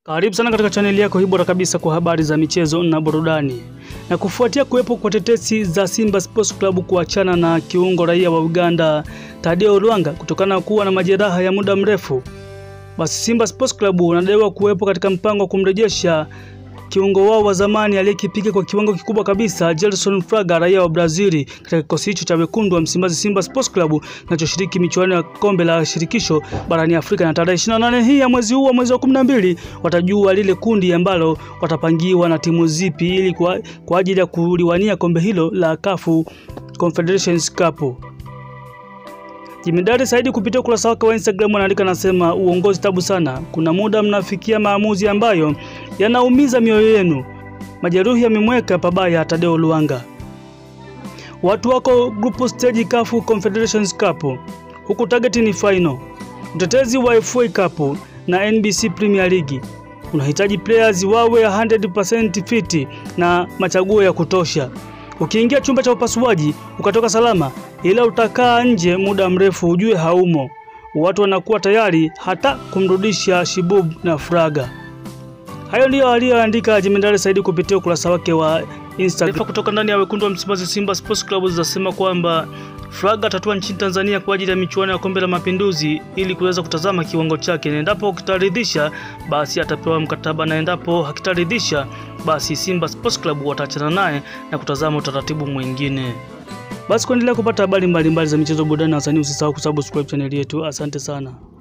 Karibu sana katika chaneli yako hii bora kabisa kwa habari za michezo na burudani. Na kufuatia kuwepo kwa tetesi za Simba Sports Club kuachana na kiungo raia wa Uganda Tadeo Lwanga kutokana na kuwa na majeraha ya muda mrefu, basi Simba Sports Club wanadaiwa kuwepo katika mpango wa kumrejesha kiungo wao wa zamani aliyekipiga kwa kiwango kikubwa kabisa Gelson Fraga raia wa Brazili katika kikosi hicho cha wekundu wa Msimbazi Simba Sports Club kinachoshiriki michuano ya kombe la shirikisho barani Afrika. Na tarehe 28 hii ya mwezi huu wa mwezi wa 12 watajua lile kundi ambalo watapangiwa na timu zipi ili kwa, kwa ajili ya kuliwania kombe hilo la CAF Confederations Cup. Jimidari Saidi kupitia ukurasa wake wa Instagram anaandika anasema, uongozi tabu sana. Kuna muda mnafikia maamuzi ambayo yanaumiza mioyo yenu. Majeruhi yamemweka pabaya Tadeo Luanga. Watu wako group stage CAF Confederations Cup, huku target ni final. Mtetezi wa FA Cup na NBC Premier League unahitaji players wawe 100% fit na machaguo ya kutosha. Ukiingia chumba cha upasuaji ukatoka salama, ila utakaa nje muda mrefu, ujue haumo. Watu wanakuwa tayari hata kumrudisha Shibub na Fraga. Hayo ndiyo aliyoandika Jemedari Saidi kupitia ukurasa wake wa Instagram. Taarifa kutoka ndani ya wekundu wa Msimbazi Simba Sports Club zinasema kwamba Fraga atatua nchini Tanzania kwa ajili ya michuano ya kombe la Mapinduzi ili kuweza kutazama kiwango chake, na endapo kitaridhisha basi atapewa mkataba, na endapo hakitaridhisha basi Simba Sports Club wataachana naye na kutazama utaratibu mwingine. Basi kuendelea kupata habari mbalimbali za michezo, burudani na wasanii, usisahau kusubscribe chaneli yetu. Asante sana.